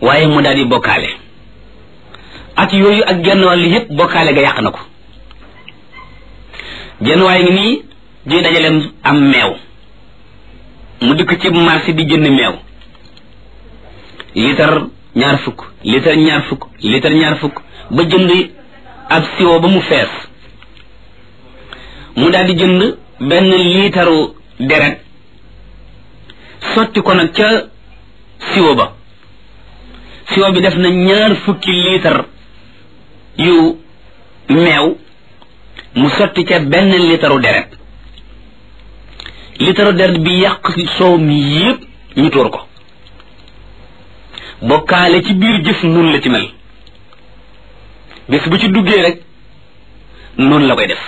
waaye mu daal di bokkaale at yooyu ak genn wàll yépp bokkaale ga yàq na ko genn waaye ngi nii di dajaleem am meew mu dikk ci marché di jënd meew litre ñaar fukk litre ñaar fukk litre ñaar fukk ba jënd ab siwo ba mu fees mu daal di jënd benn liitaru deret sotti ko nag ca siwo ba siwo bi def na ñaar fukki liitar yu meew mu sotti ca benn liitaru deret liitaru deret bi yàq soow mi yépp ñu tuur ko bokkaale ci biir jëf nun la ci mel bés bu ci duggee rek noonu la koy def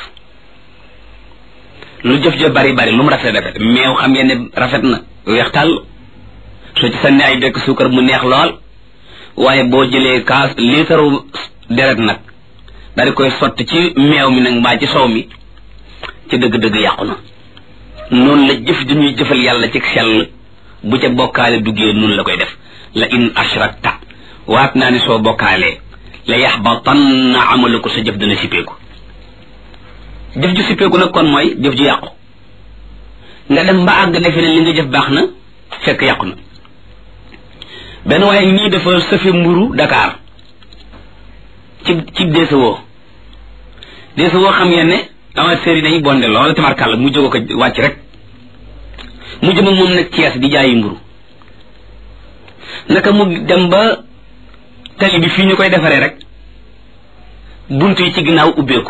lu jëf ja bari bari lu mu rafet rafet meew xam ngeen ne rafet na weex tàll soo ci sànni ay bekk suukar mu neex lool waaye boo jëlee kaas liitaru deret nag daal di koy sotti ci meew mi nag mbaa ci soow mi ci dëgg-dëgg yàqu na noonu la jëf ji ñuy jëfal yàlla ci sell bu ca bokkaale duggee noonu la koy def la in ashrakta waat naa ne soo bokkaalee la yaxbatanna amaluko sa jëf dana sippeeku jëf ju sippeeku nag kon mooy jëf ju yàqu nga dem ba àgg defe ne li nga jëf baax na fekk yàqu na benn waaye nii dafa sëfe mburu Dakar ci ci deesawoo deesawoo xam ngeen ne amateurs yi dañuy bonde lool tamarkàlla mu jóge ko wàcc rek mu jëm ak moom nag Cees di jaayi mburu naka mu dem ba tali bi fii ñu koy defaree rek bunt yi ci ginnaaw ubbeeku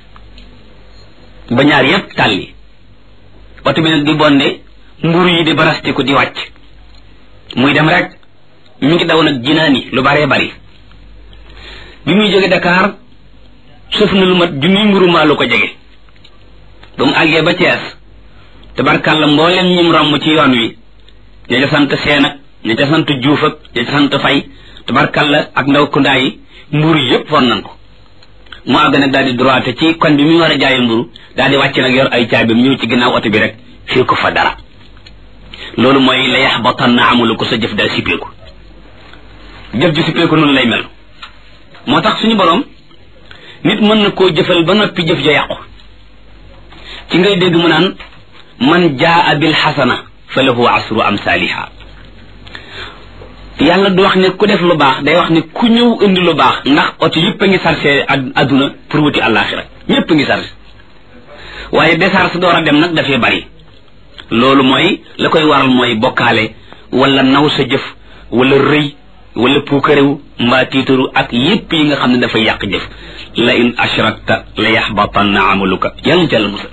ba ñaar yépp tàlli oto bi nag di bonde mburu yi di barastiku di wàcc muy dem rek mi ngi daw nag jinaani lu baree bari bi muy jóge Dakar sëf na lu mat junniy mburu maa lu ko jege ba mu àggee ba Cees tabarkàlla mboolem ñim romb ci yoon wi ña ca sant seen ak ña ca sant juuf ak ña ca sant fay tabarkàlla ak ndaw kundaa yi mburu yépp for nañ ko mu àgg nag daal di droite ci kon bi muy war a jaayi mburu daal di wàcc nag yor ay caabim ñëw ci ginnaaw oto bi rek fii ko fa dara loolu mooy la yaxbatan na amulu ko sa jëf daal sippeeku jëf ju sippeeku noonu lay mel moo tax suñu borom nit mën na koo jëfal ba noppi jëf ja yàqu ci ngay dégg mu naan man jaa bil xasana fa lahu asru amsaaliha yàlla du wax ne ku def lu baax day wax ne ku ñëw indi lu baax ndax oto yëpp a ngi sarse adduna pour wuti àllaaxira ñëpp a ngi sarse waaye décharge door a dem nag dafay bari loolu mooy la koy waral mooy bokkaale wala naw sa jëf wala rëy wala puukarewu mbaa tiitaru ak yépp yi nga xam ne dafay yàq jëf la in ashrakta la yaxbatanna amaluka yàlla ci yàlla musal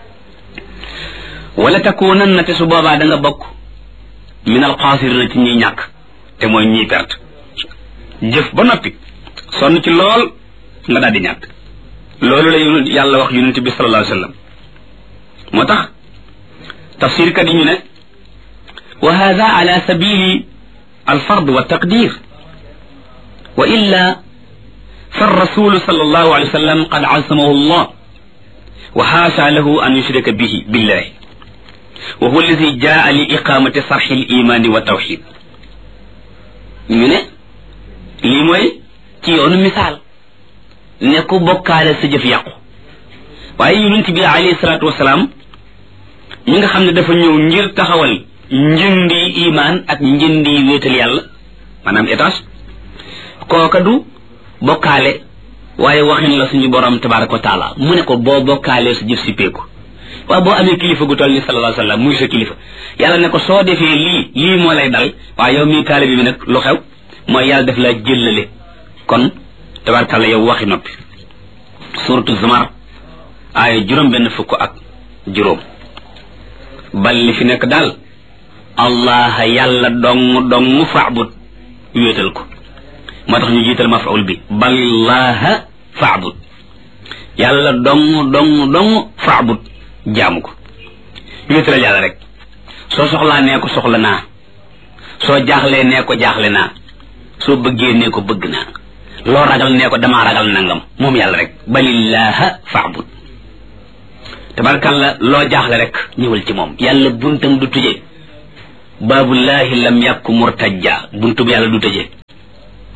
wala takunanna te su boobaa da nga bokk min alxaasirina ci ñiy ñàkk te mooy ñiy perte jëf ba noppi sonn ci lool nga daal di ñàkk loolu la yàlla wax yonente bi sallallahu alayhi wa sallam moo tax tafsir kat yi ñu ne wa hada ala sabili alfard wa taqdir wa illa فالرسول صلى الله عليه وسلم قد عصمه الله وحاشا له أن يشرك به بالله وهو الذي جاء لإقامة صرح الإيمان والتوحيد ñu ne lii mooy ci yoonu misaal ne ku bokkaale sa jëf yàqu waaye yonent bi alayhi salaatu wasalaam ñi nga xam ne dafa ñëw ngir taxawal njëndi imaan ak njëndi wéetal yàlla maanaam étage kooka du bokkaale waaye waxin la suñu borom tabaraka wa taala mu ne ko boo bokkaalee sa jëf si peeku waaw boo amee kilifa gu toll ni sallallahu alayhi wasallam muy sa kilifa yàlla ne ko soo defee lii lii moo lay dal waaye yow mii taalibi bi nag lu xew mooy yàlla def laa jëllale kon tabarakalla yow waxi noppi suratu zumar aaya juróom benn fukk ak juróom bal li fi nekk daal allah yàlla dong dong faabut wéetal ko moo tax ñu jiital mafaul bi ballaha faabut yàlla dong dong dong faabut jaamu ko wéetalal yàlla rek soo soxlaa nee ko soxla naa soo jaaxlee nee ko jaaxle naa soo bëggee nee ko bëgg naa loo ragal nee ko damaa ragal nangam moom yàlla rek balillaha faabut tabarkalla loo jaaxle rek ñëwal ci moom yàlla buntam du tëje baabullahi lam yàkku murtajja buntub yàlla du tëje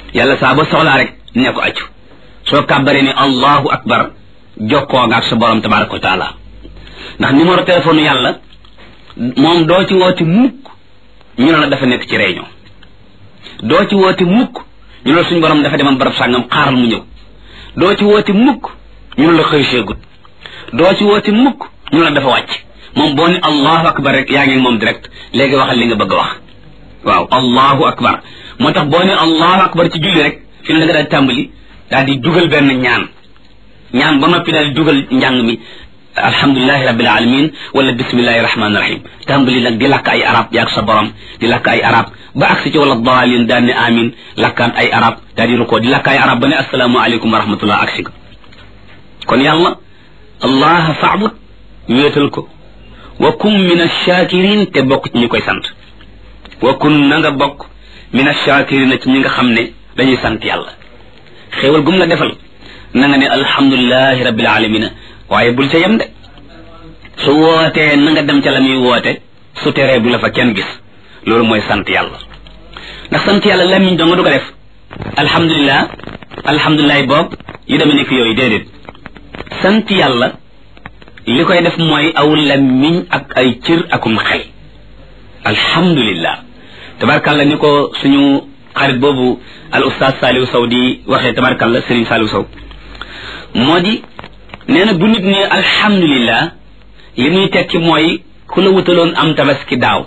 yàlla saa ba soxlaa rek ne ko accu soo kàbbaree ni allahu akbar jokkoo nga ak sa borom tabaraka wa taala ndax numéro téléphone yàlla moom doo ci woote mukk ñu ne la dafa nekk ci réunion doo ci woote mukk ñu ne la suñu borom dafa demoon barab sàngam xaaral mu ñëw doo ci woote mukk ñu ne la xëy seegut doo ci woote mukk ñu ne la dafa wàcc moom boo ne allahu akbar rek yaa ngi moom direct léegi waxal li nga bëgg a wax waaw allahu akbar moo tax boo ne allahu akbar ci julli rek fi ne da nga daal tàmbali daal di dugal benn ñaan ñaan ba noppi daal di dugal njàng mi alhamdulilahi rabbil alamin wala bismillahi rahmani rahim tàmbali nag di lakk ay arab yaag sa borom di lakk ay arab ba agsi ci wala daalin daan ne amin lakkaat ay arab daal di rukoo di lakk ay arab ba ne asalaamu aleykum wa rahmatullah agsi ko kon yàlla allah faabud wéetal ko wa kun min achakirin te bokk ci ñi koy sant wa kun na nga bokk min achakirin ci ñi nga xam ne dañuy sant yàlla xéewal gum la defal na nga ne alhamdulilahi rabbil alamina waaye bul ca yem de su wootee na nga dem ca la muy woote su teree bu la fa kenn gis loolu mooy sant yàlla ndax sant yàlla lamiñ doo nga du ko def alhamdulilah alhamdulilah boobu yu deme nekk yooyu déedéet sant yàlla li koy def mooy aw lamiñ ak ay cër akum xel alhamdulillah tabarkàlla ni ko suñu xarit boobu al ustaaz Saliou Sow di waxee tabarkàlla Serigne Saliou Sow moo di nee na bu nit ne alhamdulillah li muy tekki mooy ku la wutaloon am tabaski daaw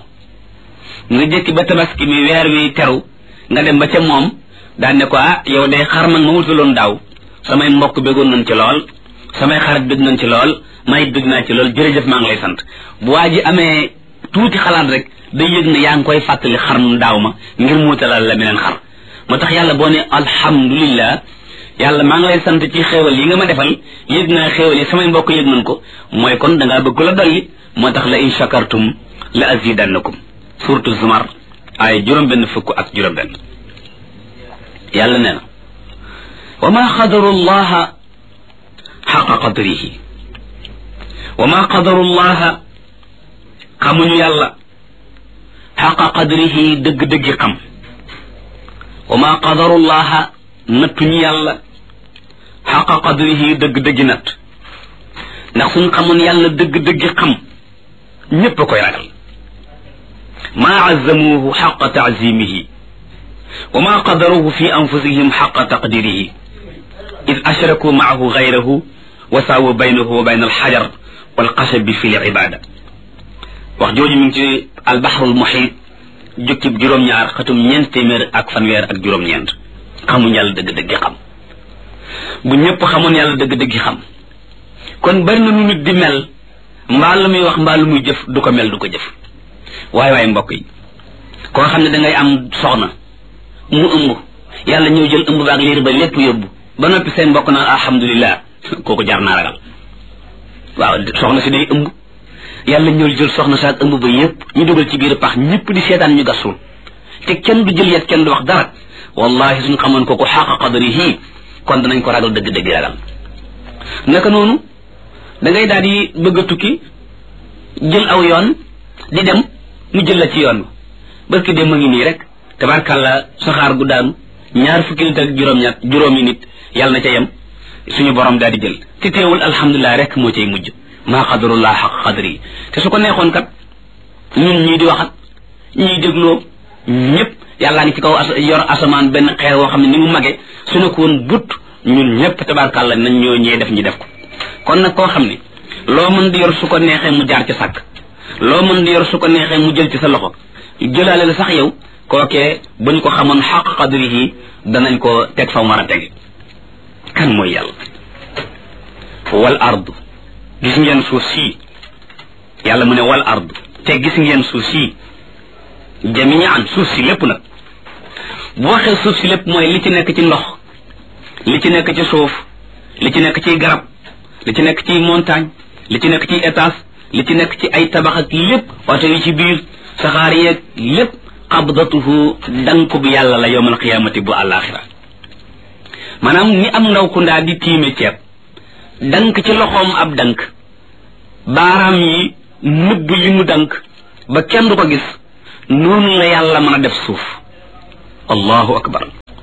nga jëkki ba tabaski mi weer wi teru nga dem ba ca moom daan ne ko ah yow day xar man ma wutaloon daaw samay mbokk bëggoon nañ ci lool samay xarit bëgg nañ ci lool may bëgg naa ci lool jërëjëf maa ngi lay sant bu waa ji amee tuuti xalaat rek day yëg ne yaa ngi koy fàttali xar mu daaw ma ngir mu wutalal la meneen xar moo tax yàlla boo ne alhamdulillah yàlla maa ngi lay sant ci xéewal yi nga ma defal yëg naa xéewal yi samay mbokk yëg nañ ko mooy kon da ngaa bëgg la dolli moo tax la in shakartum la azidannakum surtout zumar ay juróom-benn fukk ak juróom-benn yàlla nee na wa ma qadaru llaha xaqa qadrihi wa ma qadaru llaha xamuñu yàlla xaqa qadrihi dëgg-dëggi xam wa ma qadaru llaha nattuñu yàlla xaqa qadrihi dëgg-dëggi natt ndax suñ xamoon yàlla dëgg-dëggi xam ñépp a koy ragal maa azzamuuhu xaqa taazimihi wa ma qadaruhu fi anfusihim xaqa taqdirihi id ashraku maahu gayrahu wa saawu baynahu wa bayna alxajar walxasabi fi libada wax jooju mi ngi ci albaxrul muxiit jukkib juróom-ñaar xatum ñeent téeméer ak fanweer ak juróom-ñeent xamuñ yàlla dëgg-dëgg xam bu ñëpp xamoon yàlla dëgg-dëgg xam kon bari na nu nit di mel mbaa lu muy wax mbaa lu muy jëf du ko mel du ko jëf waaye waaye mbokk yi koo xam ne dangay am soxna mu ëmb yàlla ñëw jël ëmb ba ak liir ba lépp yóbbu ba noppi seen mbokk naan alhamdulillah kooku jar naa ragal waaw soxna si day ëmb yàlla ñëw jël soxna si ak ëmb ba yépp ñu dugal ci biir pax ñëpp di seetaan ñu gasul te kenn du jël yet kenn du wax dara wallahi suñ xamoon kooku xaqa qadrihi kon danañ ko ragal dëgg-dëgg ragal naka noonu da ngay daal di bëgg a tukki jël aw yoon di dem mu jël la ci yoon barki dem ma ngi nii rek tabarkàlla saxaar gu daanu ñaar fukki nit ak juróom-ñett juróomi nit yàlla na ca yem suñu borom daal di jël te teewul alhamdulilah rek moo cay mujj maa qadarullah xaq qadri te su ko neexoon kat ñun ñii di waxat ñii dégloo ñëpp yàllaa ngi ci kaw yor asamaan benn xeer woo xam ne ni mu mage su ne ko woon but ñun ñëpp tabarkàlla nañ ñoo ñee def ñi def ko kon nag koo xam ne loo mën di yor su ko neexee mu jaar ci sàkk loo mën di yor su ko neexee mu jël ci sa loxo jëlaale la sax yow kookee bu ñu ko xamoon xaq qadrihi danañ ko teg fa mu war a tege kan mooy yàlla wal ardu gis ngeen suuf sii yàlla mu ne wal ardu te gis ngeen suuf sii jamian suuf si lépp nag bu waxee suuf si lépp mooy li ci nekk ci ndox li ci nekk ci suuf li ci nekk ci garab li ci nekk ci montagne li ci nekk ci étage li ci nekk ci ay tabax ak lépp oto yi ci biir saxaar yeeg lépp qabdatuhu danku bi yàlla la yowmal qiyaamati bu àllaaxira maanaam ni am ndaw ku ndaa di tiime ceeb dank ci loxoom ab dank baaraam yi nëbb li mu dank ba kenn du ko gis noonu la yàlla mën a def suuf allahu akbar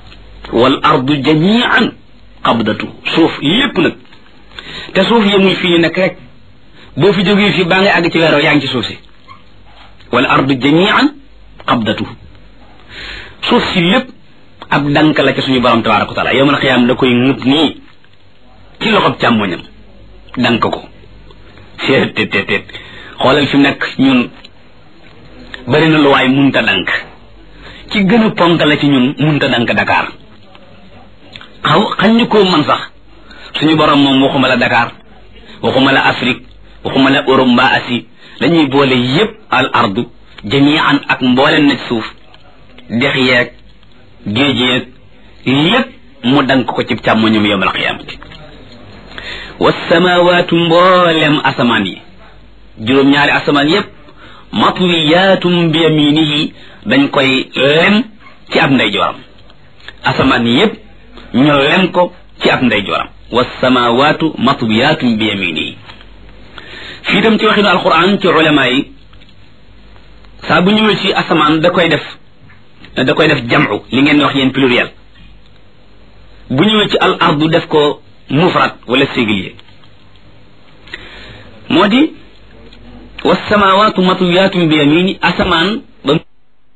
wal ardu jamian qabdatu suuf lépp nag te suuf yemul fii ñu nekk rek boo fi jógee fii baa ngay àgg ci weeroo yaa ngi ci suuf si wal ardu jamian qabdatu suuf si lépp ab dank la ca suñu borom tabaraka wa taala yowmal xiyaam da koy ŋëb nii ci loxob càmmoñam dank ko seet tet tet tet xoolal fi mu nekk ñun bari na lu waay munta dank ci gën a ponk la ci ñun munta dank Dakar xaw xañ ñu koo man sax suñu borom moom waxuma la Dakar waxuma la Afrique waxuma la Europe mbaa Asie dañuy boole yépp al ardu jamian ak mbooleen na ci suuf dex yeeg géej yeeg lépp mu dank ko ci càmmoñum yowmal qiyaamati wasamawaatu mboolem asamaan yi juróom-ñaari asamaan yépp matwiyaatum bi yaminihi dañ koy lem ci ab ndeyjooram asamaan yépp ñu lem ko ci ab ndeyjooram wasamawaatu matwiyaatum bi yaminihi fii tam ci waxinu alquran ci ulama yi saa bu ñëwee ci asamaan da koy def da koy def jam'u li ngeen wax yéen pluriel bu ñëwee ci al ardu def ko mufrad wala singulier moo di wasamawaatu matwiyatum bi yamini asamaan